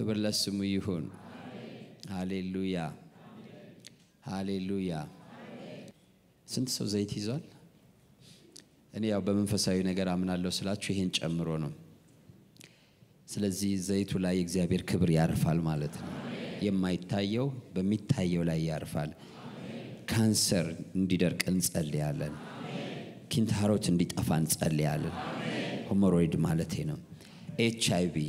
ክብር ለስሙ ይሁን። ሃሌሉያ ሃሌሉያ። ስንት ሰው ዘይት ይዟል? እኔ ያው በመንፈሳዊ ነገር አምናለሁ ስላችሁ ይሄን ጨምሮ ነው። ስለዚህ ዘይቱ ላይ የእግዚአብሔር ክብር ያርፋል ማለት ነው። የማይታየው በሚታየው ላይ ያርፋል። ካንሰር እንዲደርቅ እንጸልያለን። ኪንታሮት እንዲጠፋ እንጸልያለን። ሆሞሮይድ ማለቴ ነው። ኤች አይ ቪ፣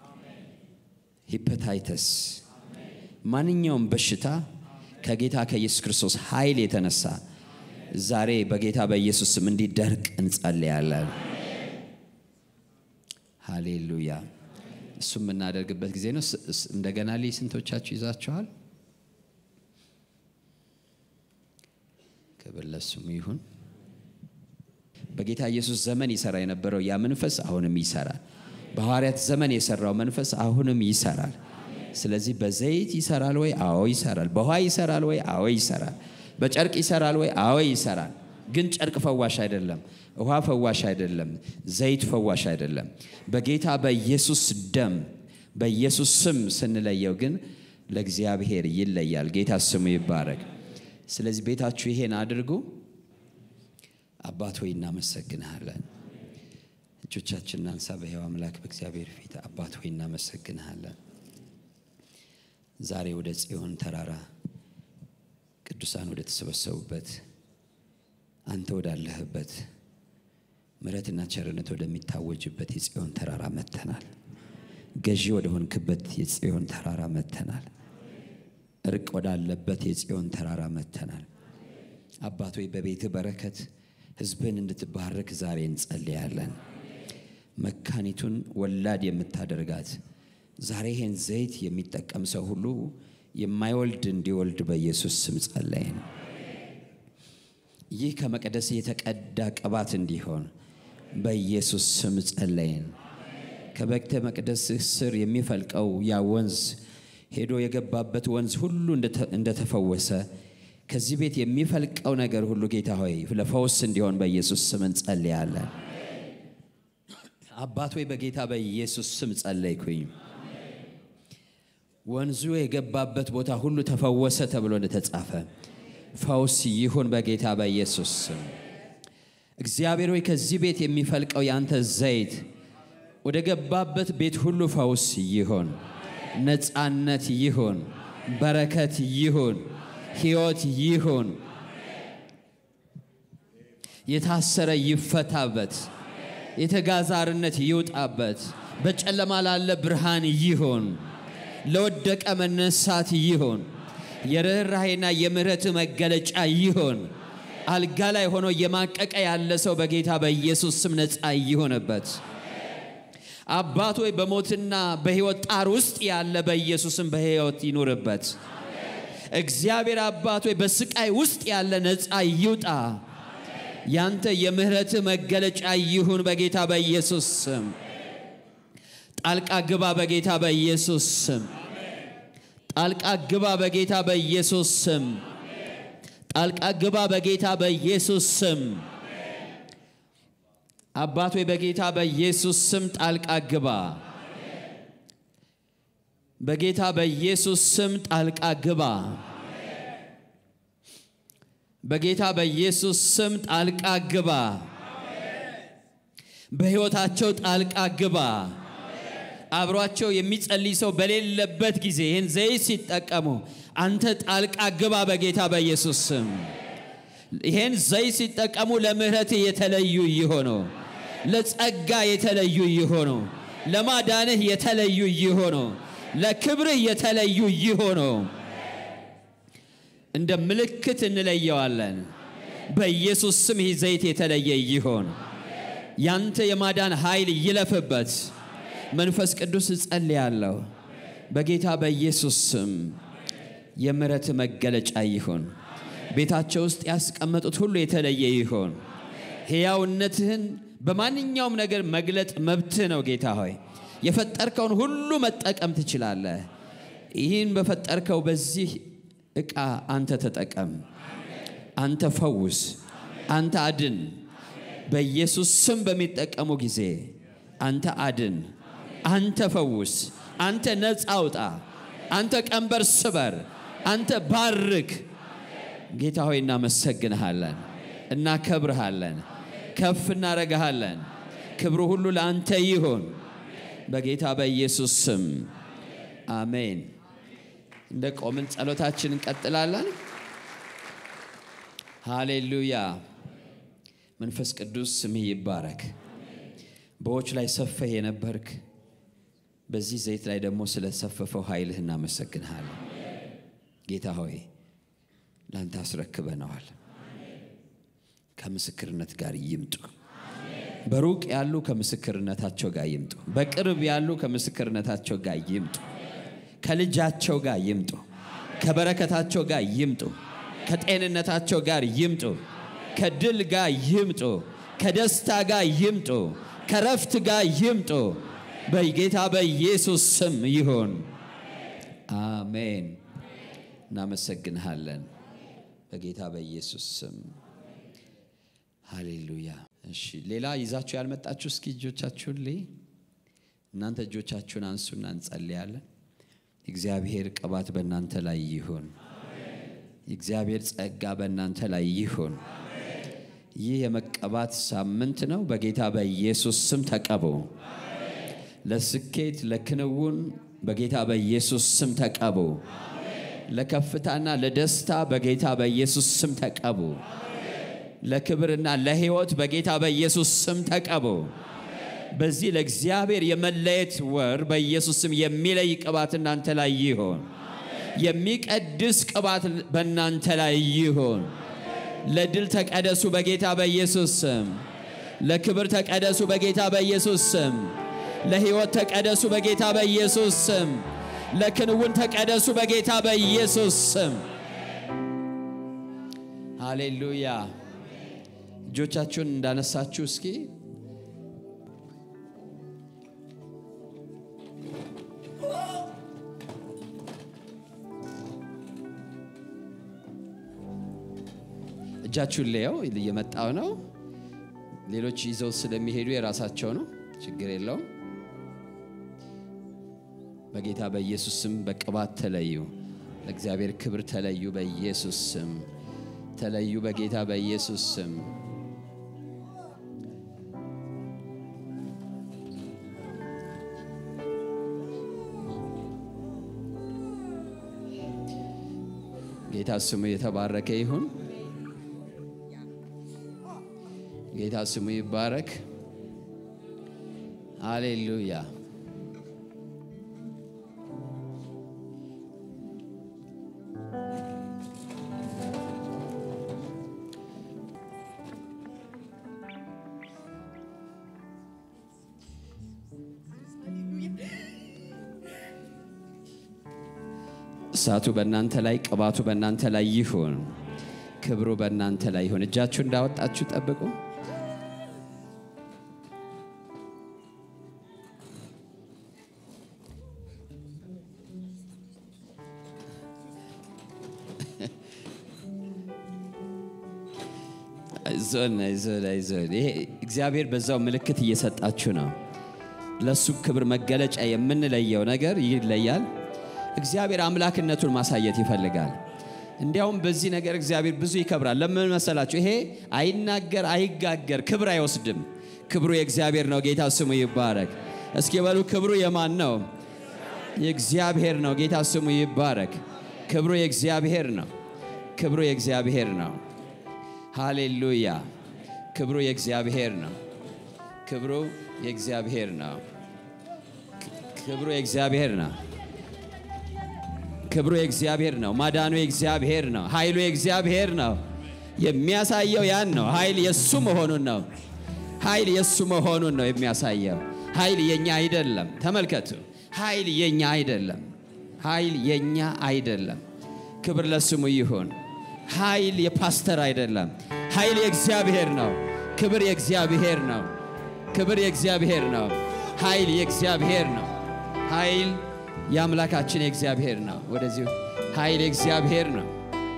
ሂፐታይተስ፣ ማንኛውም በሽታ ከጌታ ከኢየሱስ ክርስቶስ ኃይል የተነሳ ዛሬ በጌታ በኢየሱስ ስም እንዲደርቅ እንጸልያለን። ሃሌሉያ። እሱ የምናደርግበት ጊዜ ነው። እንደገና ልይ ስንቶቻችሁ ይዛችኋል? ክብር ለስሙ ይሁን። በጌታ ኢየሱስ ዘመን ይሰራ የነበረው ያ መንፈስ አሁንም ይሰራል። በሐዋርያት ዘመን የሰራው መንፈስ አሁንም ይሰራል። ስለዚህ በዘይት ይሰራል ወይ? አዎ ይሰራል። በውሃ ይሰራል ወይ? አዎ ይሰራል። በጨርቅ ይሰራል ወይ? አዎ ይሰራል። ግን ጨርቅ ፈዋሽ አይደለም። ውሃ ፈዋሽ አይደለም። ዘይት ፈዋሽ አይደለም። በጌታ በኢየሱስ ደም በኢየሱስ ስም ስንለየው ግን ለእግዚአብሔር ይለያል። ጌታ ስሙ ይባረክ። ስለዚህ ቤታችሁ ይሄን አድርጉ። አባት ሆይ እናመሰግንሃለን። እጆቻችን እናንሳ። በሕያው አምላክ በእግዚአብሔር ፊት አባት ሆይ እናመሰግንሃለን። ዛሬ ወደ ጽዮን ተራራ ቅዱሳን ወደ ተሰበሰቡበት አንተ ወዳለህበት ምሕረትና ቸርነት ወደሚታወጅበት የጽዮን ተራራ መጥተናል። ገዢ ወደ ሆንክበት የጽዮን ተራራ መጥተናል። እርቅ ወዳለበት የጽዮን ተራራ መጥተናል። አባት ሆይ በቤትህ በረከት ሕዝብን እንድትባረክ ዛሬ እንጸልያለን። መካኒቱን ወላድ የምታደርጋት ዛሬ ይህን ዘይት የሚጠቀም ሰው ሁሉ የማይወልድ እንዲወልድ በኢየሱስ ስም ጸለይን። ይህ ከመቅደስ የተቀዳ ቅባት እንዲሆን በኢየሱስ ስም ጸለይን። ከቤተ መቅደስህ ስር የሚፈልቀው ያ ወንዝ ሄዶ የገባበት ወንዝ ሁሉ እንደተፈወሰ ከዚህ ቤት የሚፈልቀው ነገር ሁሉ ጌታ ሆይ ለፈውስ እንዲሆን በኢየሱስ ስም እንጸልያለን። አባት ሆይ በጌታ በኢየሱስ ስም ጸለይኩኝ። ወንዙ የገባበት ቦታ ሁሉ ተፈወሰ ተብሎ እንደተጻፈ ፈውስ ይሁን በጌታ በኢየሱስ ስም። እግዚአብሔር ሆይ ከዚህ ቤት የሚፈልቀው ያንተ ዘይት ወደ ገባበት ቤት ሁሉ ፈውስ ይሁን፣ ነፃነት ይሁን፣ በረከት ይሁን፣ ሕይወት ይሁን። የታሰረ ይፈታበት፣ የተጋዘ አርነት ይውጣበት፣ በጨለማ ላለ ብርሃን ይሁን፣ ለወደቀ መነሳት ይሁን፣ የርኅራሄና የምሕረት መገለጫ ይሁን። አልጋ ላይ ሆኖ እየማቀቀ ያለ ሰው በጌታ በኢየሱስ ስም ነፃ ይሆንበት። አባት ሆይ በሞትና በሕይወት ጣር ውስጥ ያለ በኢየሱስም በሕይወት ይኑርበት። እግዚአብሔር አባት ሆይ በስቃይ ውስጥ ያለ ነፃ ይውጣ። ያንተ የምህረት መገለጫ ይሁን በጌታ በኢየሱስ ስም። ጣልቃ ግባ በጌታ በኢየሱስ ስም። ጣልቃ ግባ በጌታ በኢየሱስ ስም። ጣልቃ ግባ በጌታ በኢየሱስ ስም። አባት ሆይ በጌታ በኢየሱስ ስም ጣልቃ ግባ። በጌታ በኢየሱስ ስም ጣልቃ ግባ። በጌታ በኢየሱስ ስም ጣልቃ ግባ። በሕይወታቸው ጣልቃ ግባ። አብሯቸው የሚጸልይ ሰው በሌለበት ጊዜ ይህን ዘይት ሲጠቀሙ አንተ ጣልቃ ግባ በጌታ በኢየሱስ ስም። ይህን ዘይት ሲጠቀሙ ለምህረት የተለዩ ይሆኑ፣ ለጸጋ የተለዩ ይሆኑ፣ ለማዳንህ የተለዩ ይሆኑ፣ ለክብርህ የተለዩ ይሆኑ። እንደ ምልክት እንለየዋለን። በኢየሱስ ስም ይህ ዘይት የተለየ ይሆን። ያንተ የማዳን ኃይል ይለፍበት። መንፈስ ቅዱስ እጸልያለሁ በጌታ በኢየሱስ ስም የምሕረት መገለጫ ይሁን። ቤታቸው ውስጥ ያስቀመጡት ሁሉ የተለየ ይሆን። ሕያውነትህን በማንኛውም ነገር መግለጥ መብትህ ነው። ጌታ ሆይ የፈጠርከውን ሁሉ መጠቀም ትችላለህ። ይህን በፈጠርከው በዚህ ዕቃ አንተ ተጠቀም፣ አንተ ፈውስ፣ አንተ አድን። በኢየሱስ ስም በሚጠቀሙ ጊዜ አንተ አድን፣ አንተ ፈውስ፣ አንተ ነፃ አውጣ። አንተ ቀንበር ስበር። አንተ ባርክ። ጌታ ሆይ እናመሰግንሃለን፣ እናከብርሃለን፣ ከፍ እናረግሃለን። ክብሩ ሁሉ ለአንተ ይሁን በጌታ በኢየሱስ ስም አሜን። እንደ ቆምን ጸሎታችን እንቀጥላለን። ሃሌሉያ። መንፈስ ቅዱስ ስምህ ይባረክ። በዎች ላይ ሰፈህ የነበርክ በዚህ ዘይት ላይ ደግሞ ስለሰፈፈው ኃይልህ እናመሰግንሃለን። ጌታ ሆይ ለአንተ አስረክበነዋል። ከምስክርነት ጋር ይምጡ። በሩቅ ያሉ ከምስክርነታቸው ጋር ይምጡ። በቅርብ ያሉ ከምስክርነታቸው ጋር ይምጡ። ከልጃቸው ጋር ይምጡ። ከበረከታቸው ጋር ይምጡ። ከጤንነታቸው ጋር ይምጡ። ከድል ጋር ይምጡ። ከደስታ ጋር ይምጡ። ከረፍት ጋር ይምጡ። በጌታ በኢየሱስ ስም ይሁን። አሜን። እናመሰግንሃለን በጌታ በኢየሱስ ስም ሃሌሉያ። እሺ፣ ሌላ ይዛችሁ ያልመጣችሁ እስኪ እጆቻችሁን ልይ። እናንተ እጆቻችሁን አንሱና እንጸልያለን። እግዚአብሔር ቅባት በእናንተ ላይ ይሁን። የእግዚአብሔር ጸጋ በእናንተ ላይ ይሁን። ይህ የመቀባት ሳምንት ነው። በጌታ በኢየሱስ ስም ተቀቡ። ለስኬት ለክንውን በጌታ በኢየሱስ ስም ተቀቡ። ለከፍታና ለደስታ በጌታ በኢየሱስ ስም ተቀቡ። ለክብርና ለሕይወት በጌታ በኢየሱስ ስም ተቀቡ። በዚህ ለእግዚአብሔር የመለየት ወር በኢየሱስ ስም የሚለይ ቅባት እናንተ ላይ ይሆን። የሚቀድስ ቅባት በእናንተ ላይ ይሆን። ለድል ተቀደሱ በጌታ በኢየሱስ ስም። ለክብር ተቀደሱ በጌታ በኢየሱስ ስም። ለሕይወት ተቀደሱ በጌታ በኢየሱስ ስም። ለክንውን ተቀደሱ በጌታ በኢየሱስ ስም። ሃሌሉያ። እጆቻችሁን እንዳነሳችሁ እስኪ እጃችሁን ለየው። እየመጣው ነው። ሌሎች ይዘው ስለሚሄዱ የራሳቸው ነው፣ ችግር የለውም። በጌታ በኢየሱስ ስም በቅባት ተለዩ። ለእግዚአብሔር ክብር ተለዩ። በኢየሱስ ስም ተለዩ። በጌታ በኢየሱስ ስም ጌታ ስሙ የተባረከ ይሁን። ጌታ ስሙ ይባረክ። አሌሉያ። እሳቱ በእናንተ ላይ፣ ቅባቱ በእናንተ ላይ ይሁን። ክብሩ በእናንተ ላይ ይሁን። እጃችሁ እንዳወጣችሁ ጠብቁ። አይዞን አይዞን አይዞን። ይሄ እግዚአብሔር በዛው ምልክት እየሰጣችሁ ነው። ለሱ ክብር መገለጫ የምንለየው ነገር ይለያል። እግዚአብሔር አምላክነቱን ማሳየት ይፈልጋል። እንዲያውም በዚህ ነገር እግዚአብሔር ብዙ ይከብራል። ለምን መሰላችሁ? ይሄ አይናገር አይጋገር ክብር አይወስድም። ክብሩ የእግዚአብሔር ነው። ጌታ ስሙ ይባረክ። እስኪ በሉ ክብሩ የማን ነው? የእግዚአብሔር ነው። ጌታ ስሙ ይባረክ። ክብሩ የእግዚአብሔር ነው። ክብሩ የእግዚአብሔር ነው። ሃሌሉያ። ክብሩ የእግዚአብሔር ነው። ክብሩ የእግዚአብሔር ነው። ክብሩ የእግዚአብሔር ነው። ክብሩ የእግዚአብሔር ነው። ማዳኑ የእግዚአብሔር ነው። ኃይሉ የእግዚአብሔር ነው። የሚያሳየው ያን ነው። ኃይል የሱ መሆኑን ነው። ኃይል የሱ መሆኑን ነው የሚያሳየው። ኃይል የኛ አይደለም። ተመልከቱ፣ ኃይል የኛ አይደለም። ኃይል የኛ አይደለም። ክብር ለስሙ ይሁን። ኃይል የፓስተር አይደለም። ኃይል የእግዚአብሔር ነው። ክብር የእግዚአብሔር ነው። ክብር የእግዚአብሔር ነው። ኃይል የእግዚአብሔር ነው። ኃይል የአምላካችን የእግዚአብሔር ነው። ወደዚሁ ኃይል የእግዚአብሔር ነው።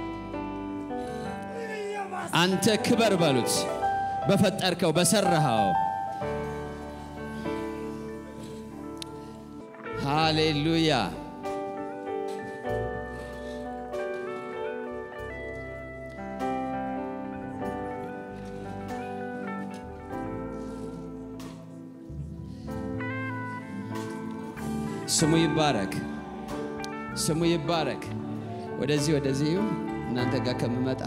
አንተ ክበር በሉት፣ በፈጠርከው በሰራኸው ሃሌሉያ ስሙ ይባረክ፣ ስሙ ይባረክ። ወደዚህ ወደዚህ እናንተ ጋር ከምመጣ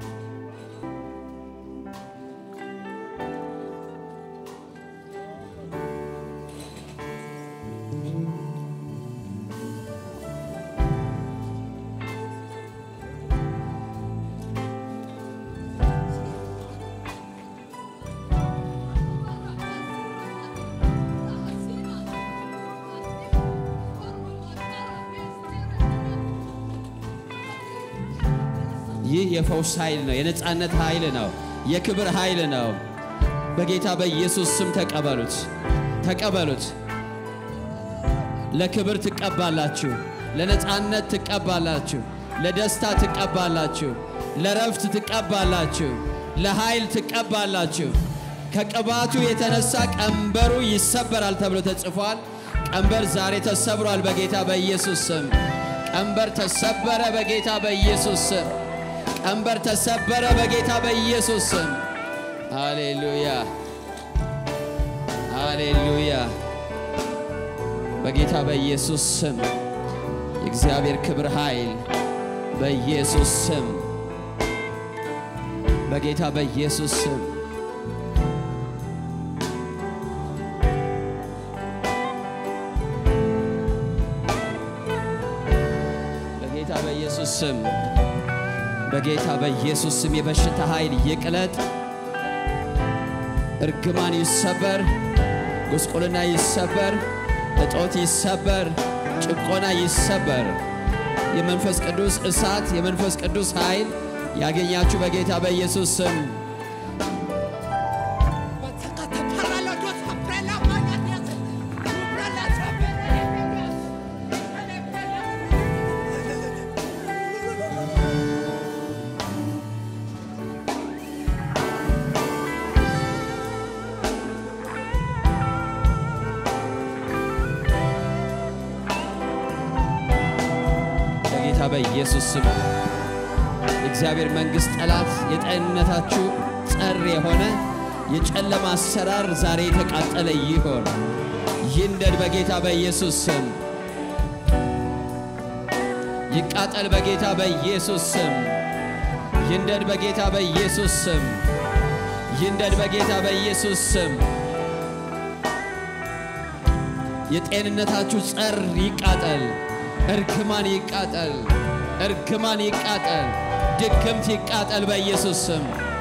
ይህ የፈውስ ኃይል ነው። የነፃነት ኃይል ነው። የክብር ኃይል ነው። በጌታ በኢየሱስ ስም ተቀበሉት፣ ተቀበሉት። ለክብር ትቀባላችሁ፣ ለነፃነት ትቀባላችሁ፣ ለደስታ ትቀባላችሁ፣ ለረፍት ትቀባላችሁ፣ ለኃይል ትቀባላችሁ። ከቅባቱ የተነሳ ቀንበሩ ይሰበራል ተብሎ ተጽፏል። ቀንበር ዛሬ ተሰብሯል በጌታ በኢየሱስ ስም። ቀንበር ተሰበረ በጌታ በኢየሱስ ስም። ቀንበር ተሰበረ በጌታ በኢየሱስ ስም። ሃሌሉያ ሃሌሉያ። በጌታ በኢየሱስ ስም የእግዚአብሔር ክብር ኃይል በኢየሱስ ስም በጌታ በኢየሱስ ስም በጌታ በኢየሱስ ስም በጌታ በኢየሱስ ስም የበሽታ ኃይል ይቅለጥ፣ እርግማን ይሰበር፣ ጉስቁልና ይሰበር፣ እጦት ይሰበር፣ ጭቆና ይሰበር። የመንፈስ ቅዱስ እሳት፣ የመንፈስ ቅዱስ ኃይል ያገኛችሁ በጌታ በኢየሱስ ስም በጌታ በኢየሱስ ስም የእግዚአብሔር መንግሥት ጠላት የጤንነታችሁ ጸር የሆነ የጨለማ አሰራር ዛሬ የተቃጠለ ይሆን ይንደድ በጌታ በኢየሱስ ስም ይቃጠል በጌታ በኢየሱስ ስም ይንደድ በጌታ በኢየሱስ ስም ይንደድ በጌታ በኢየሱስ ስም የጤንነታችሁ ጸር ይቃጠል እርግማን ይቃጠል፣ እርግማን ይቃጠል፣ ድግምት ይቃጠል በኢየሱስ ስም።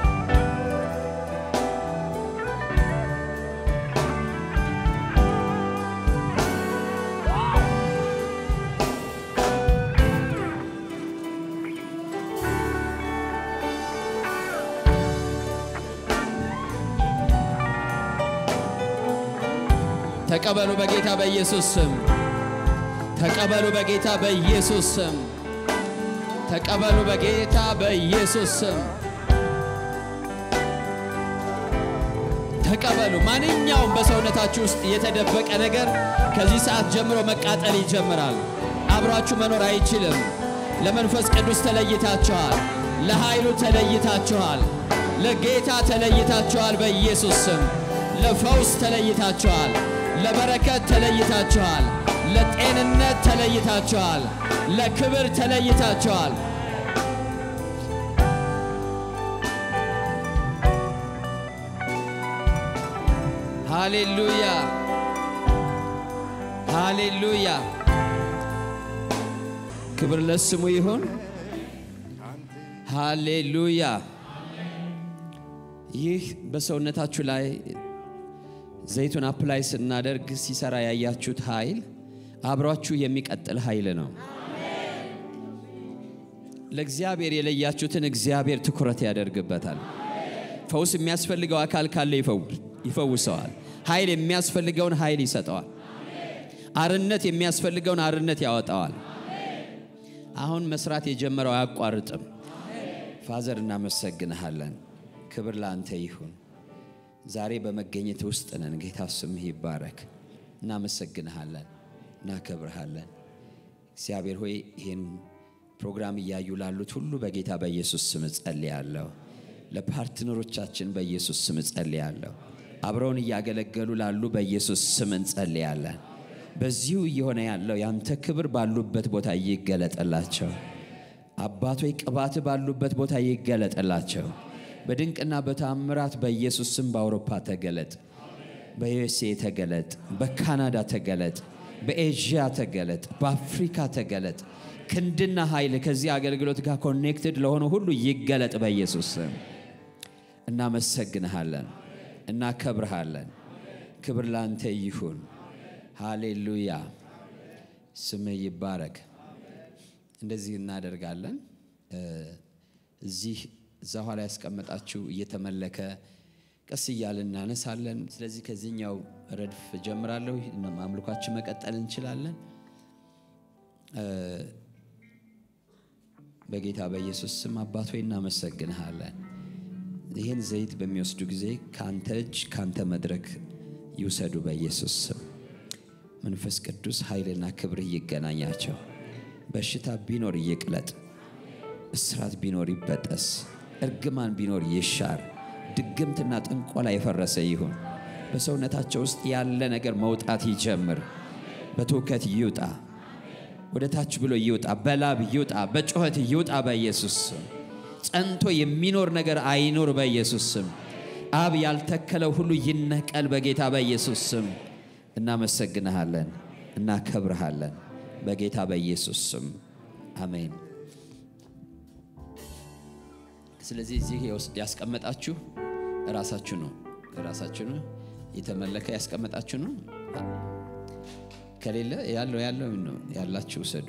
ተቀበሉ በጌታ በኢየሱስ ስም። ተቀበሉ በጌታ በኢየሱስ ስም። ተቀበሉ በጌታ በኢየሱስ ስም። ተቀበሉ። ማንኛውም በሰውነታችሁ ውስጥ የተደበቀ ነገር ከዚህ ሰዓት ጀምሮ መቃጠል ይጀምራል። አብሯችሁ መኖር አይችልም። ለመንፈስ ቅዱስ ተለይታችኋል። ለኃይሉ ተለይታችኋል። ለጌታ ተለይታችኋል። በኢየሱስ ስም ለፈውስ ተለይታችኋል። ለበረከት ተለይታችኋል። ለጤንነት ተለይታችኋል። ለክብር ተለይታችኋል። ሃሌሉያ ሃሌሉያ። ክብር ለስሙ ይሁን። ሃሌሉያ። ይህ በሰውነታችሁ ላይ ዘይቱን አፕላይ ስናደርግ ሲሰራ ያያችሁት ኃይል አብሯችሁ የሚቀጥል ኃይል ነው። ለእግዚአብሔር የለያችሁትን እግዚአብሔር ትኩረት ያደርግበታል። ፈውስ የሚያስፈልገው አካል ካለ ይፈውሰዋል። ኃይል የሚያስፈልገውን ኃይል ይሰጠዋል። አርነት የሚያስፈልገውን አርነት ያወጣዋል። አሁን መስራት የጀመረው አያቋርጥም። ፋዘር እናመሰግንሃለን። ክብር ለአንተ ይሁን። ዛሬ በመገኘት ውስጥ ነን። ጌታ ስምህ ይባረክ። እናመሰግንሃለን። እናከብርሃለን። እግዚአብሔር ሆይ ይህን ፕሮግራም እያዩ ላሉት ሁሉ በጌታ በኢየሱስ ስም እጸልያለሁ። ለፓርትነሮቻችን በኢየሱስ ስም እጸልያለሁ። አብረውን እያገለገሉ ላሉ በኢየሱስ ስም እንጸልያለን። በዚሁ እየሆነ ያለው ያንተ ክብር ባሉበት ቦታ ይገለጠላቸው። አባቶይ ቅባት ባሉበት ቦታ ይገለጠላቸው። በድንቅና በታምራት በኢየሱስ ስም በአውሮፓ ተገለጥ፣ በዩኤስኤ ተገለጥ፣ በካናዳ ተገለጥ፣ በኤዥያ ተገለጥ፣ በአፍሪካ ተገለጥ። ክንድና ኃይል ከዚህ አገልግሎት ጋር ኮኔክትድ ለሆኑ ሁሉ ይገለጥ በኢየሱስ ስም። እናመሰግንሃለን፣ እናከብርሃለን። ክብር ላንተ ይሁን። ሃሌሉያ፣ ስምህ ይባረክ። እንደዚህ እናደርጋለን። እዚህ እዛ ኋላ ያስቀመጣችሁ እየተመለከ ቀስ እያልን እናነሳለን። ስለዚህ ከዚህኛው ረድፍ ጀምራለሁ። አምልኳችን መቀጠል እንችላለን። በጌታ በኢየሱስ ስም አባት ሆይ እናመሰግንሃለን። ይህን ዘይት በሚወስዱ ጊዜ ከአንተ እጅ ከአንተ መድረክ ይውሰዱ በኢየሱስ ስም። መንፈስ ቅዱስ ኃይልና ክብር ይገናኛቸው። በሽታ ቢኖር ይቅለጥ፣ እስራት ቢኖር ይበጠስ፣ እርግማን ቢኖር ይሻር፣ ድግምትና ጥንቆላ የፈረሰ ይሁን። በሰውነታቸው ውስጥ ያለ ነገር መውጣት ይጀምር። በትውከት ይውጣ፣ ወደ ታች ብሎ ይውጣ፣ በላብ ይውጣ፣ በጩኸት ይውጣ በኢየሱስ ስም። ጸንቶ የሚኖር ነገር አይኖር በኢየሱስ ስም። አብ ያልተከለው ሁሉ ይነቀል በጌታ በኢየሱስ ስም። እናመሰግንሃለን፣ እናከብርሃለን በጌታ በኢየሱስ ስም አሜን። ስለዚህ እዚህ ያስቀመጣችሁ ራሳችሁ ነው ራሳችሁ ነው የተመለከ ያስቀመጣችሁ ነው። ከሌለ ያለው ያለው ነው ያላችሁ ውሰዱ።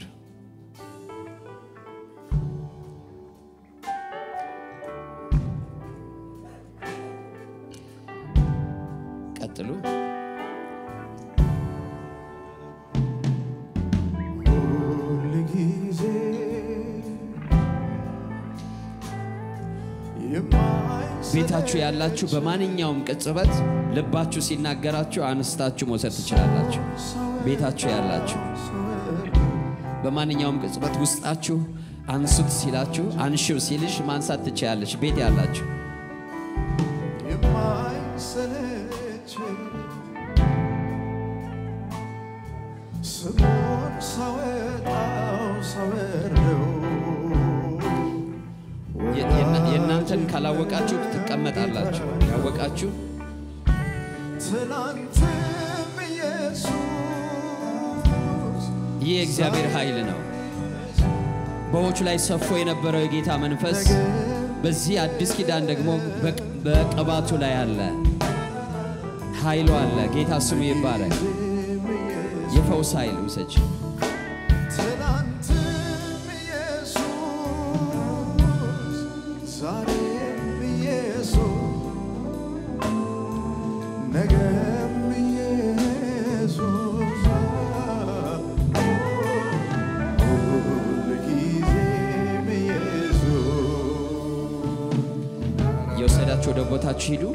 ቀጥሉ። ቤታችሁ ያላችሁ በማንኛውም ቅጽበት ልባችሁ ሲናገራችሁ አንስታችሁ መውሰድ ትችላላችሁ። ቤታችሁ ያላችሁ በማንኛውም ቅጽበት ውስጣችሁ አንሱት ሲላችሁ አንሺው ሲልሽ ማንሳት ትችላለች። ቤት ያላችሁ ስሙን ሳወጣው ሳወርደው የእናንተን ካላወቃችሁ ትቀመጣላችሁ። ያወቃችሁ ትናንትም ኢየሱስ ይህ የእግዚአብሔር ኃይል ነው። በዎቹ ላይ ሰፎ የነበረው የጌታ መንፈስ በዚህ አዲስ ኪዳን ደግሞ በቅባቱ ላይ አለ። ኃይሉ አለ። ጌታ ስሙ ይባረክ። የፈውስ ኃይል ውሰጅ። ትናንትም ኢየሱስ ዛሬም ኢየሱስ ነገም ኢየሱስ ሁልጊዜም ኢየሱስ የወሰዳችሁ ወደ ቦታችሁ ሂዱ።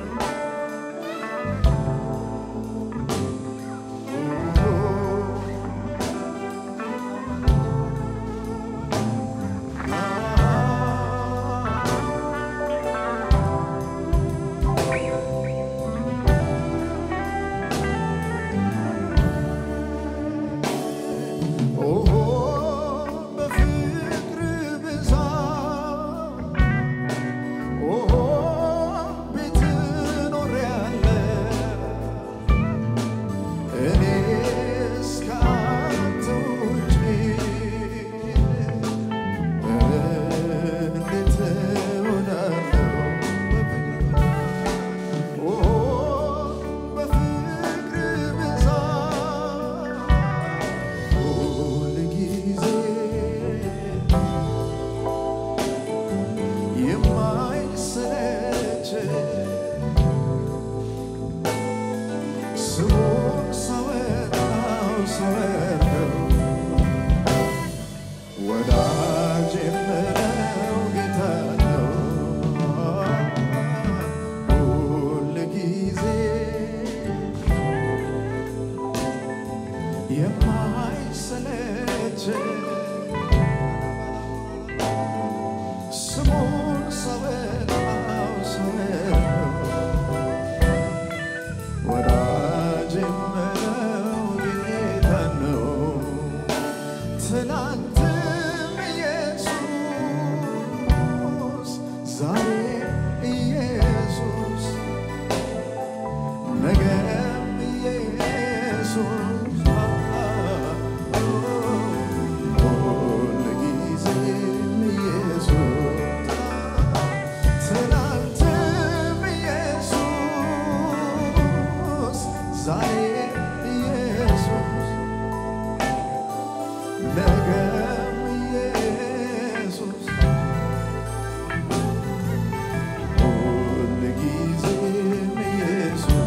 ኦሆ በፍቅር ብዛት ኦሆ ቤት ሰለቸ ስሙን ሰበራው ሰበራው ወዳጅ የምለው ጌታ ነው ትናንትም ኢየሱስ ዛሬ ኢየሱስ ነገም ኢየሱስ ሁልጊዜም ኢየሱስ ትናንትም ኢየሱስ ዛሬ ኢየሱስ ነገም ኢየሱስ ሁልጊዜም ኢየሱስ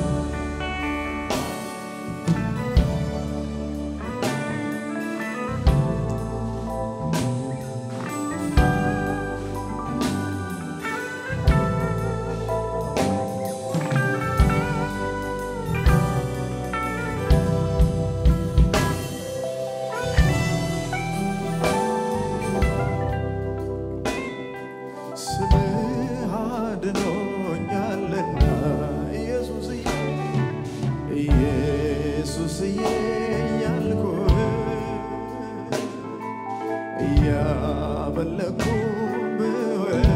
ስምህ አድኖኛልና ኢየሱስዬ ኢየሱስዬ እያልኩህ እያመለኩ ብውል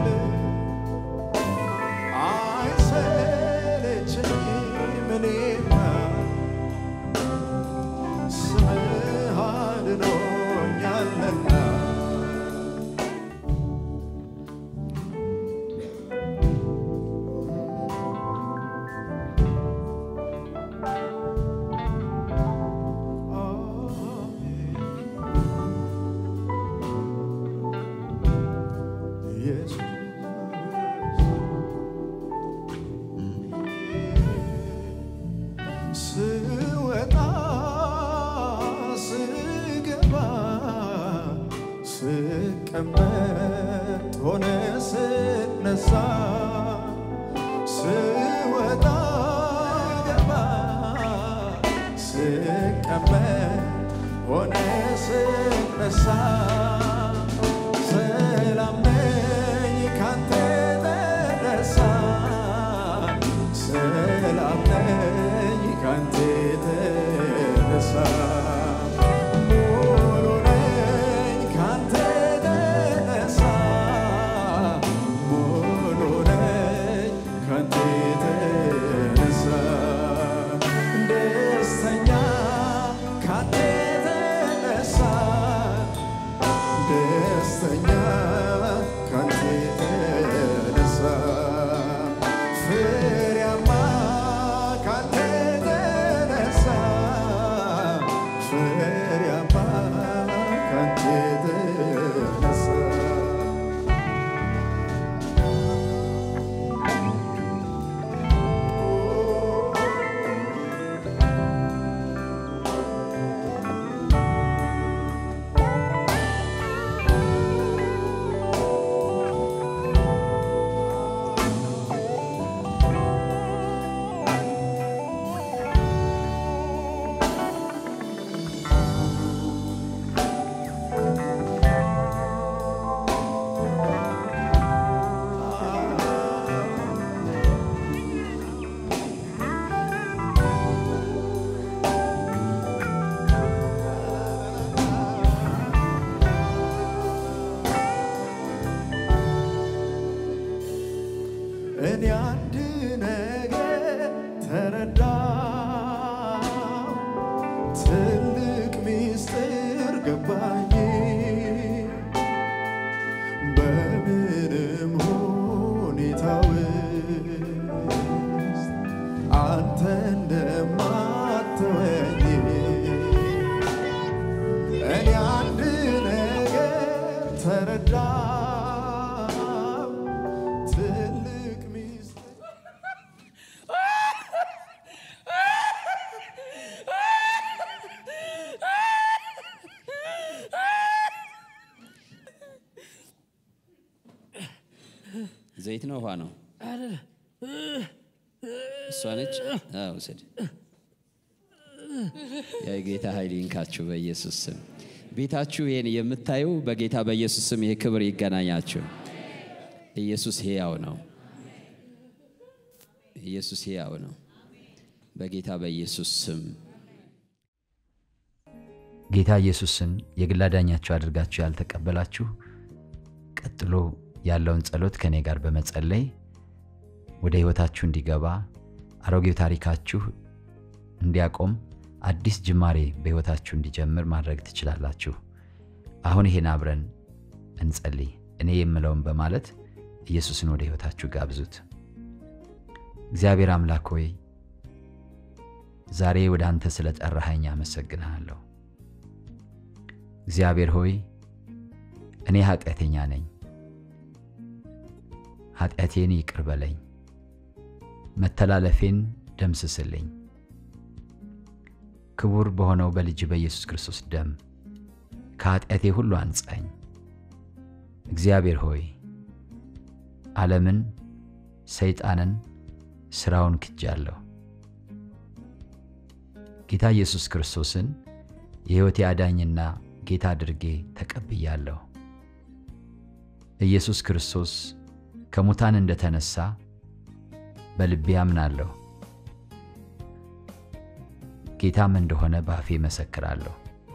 አይሰለቸኝም እኔማ ስምህ አድኖኛልና ስወጣ ስገባ ስቀመጥ ሆነ ስነሳ ስወጣ ገባ ስቀመጥ ሆነ ስነሳ ሰላም ነኝ ካንተ ተነሳ ሰላም ነኝ ካንተ ተነሳ ሙሉ ነኝ ካንተ ተነሳ ሙሉ ነኝ ካንተ ተነሳ ደስተኛ ካንተ ተነሳ ደስተኛ ካንተ ተነሳ ፍሬያማ ካንተ ተነሳ ፍሬያማ ካንተ ተነሳ እኔ አንድ ነገር ተረዳው፣ ትልቅ ምስጢር ገባኝ። በምንም ሁኔታ ውስጥ አንተ እንደማትወኝ እኔ አንድ ነገር ተረዳው፣ ትልቅ ምስጢር ዘይት ነው ውሃ ነው? እሷ ነች። አዎ፣ ውሰድ። የጌታ ኃይል ይንካችሁ በኢየሱስ ስም። ቤታችሁ ይህን የምታዩ በጌታ በኢየሱስ ስም ይህ ክብር ይገናኛችሁ። ኢየሱስ ሕያው ነው። ኢየሱስ ሕያው ነው። በጌታ በኢየሱስ ስም ጌታ ኢየሱስን የግል አዳኛችሁ አድርጋችሁ ያልተቀበላችሁ ቀጥሎ ያለውን ጸሎት ከእኔ ጋር በመጸለይ ወደ ሕይወታችሁ እንዲገባ አሮጌው ታሪካችሁ እንዲያቆም አዲስ ጅማሬ በሕይወታችሁ እንዲጀምር ማድረግ ትችላላችሁ። አሁን ይሄን አብረን እንጸልይ። እኔ የምለውን በማለት ኢየሱስን ወደ ሕይወታችሁ ጋብዙት። እግዚአብሔር አምላክ ሆይ ዛሬ ወደ አንተ ስለ ጠራኸኝ አመሰግንሃለሁ። እግዚአብሔር ሆይ እኔ ኃጢአተኛ ነኝ፣ ኃጢአቴን ይቅር በለኝ፣ መተላለፌን ደምስስልኝ። ክቡር በሆነው በልጅ በኢየሱስ ክርስቶስ ደም ከኃጢአቴ ሁሉ አንጻኝ። እግዚአብሔር ሆይ ዓለምን፣ ሰይጣንን፣ ሥራውን ክጃለሁ። ጌታ ኢየሱስ ክርስቶስን የሕይወቴ አዳኝና ጌታ አድርጌ ተቀብያለሁ። ኢየሱስ ክርስቶስ ከሙታን እንደተነሳ በልቤ አምናለሁ። ጌታም እንደሆነ በአፌ መሰክራለሁ።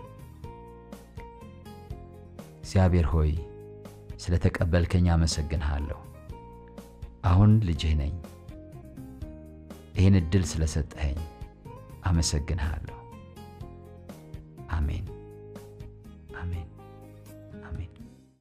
እግዚአብሔር ሆይ ስለ ተቀበልከኝ አመሰግንሃለሁ። አሁን ልጅህ ነኝ። ይህን ዕድል ስለሰጠኸኝ አመሰግንሃለሁ። አሜን አሜን።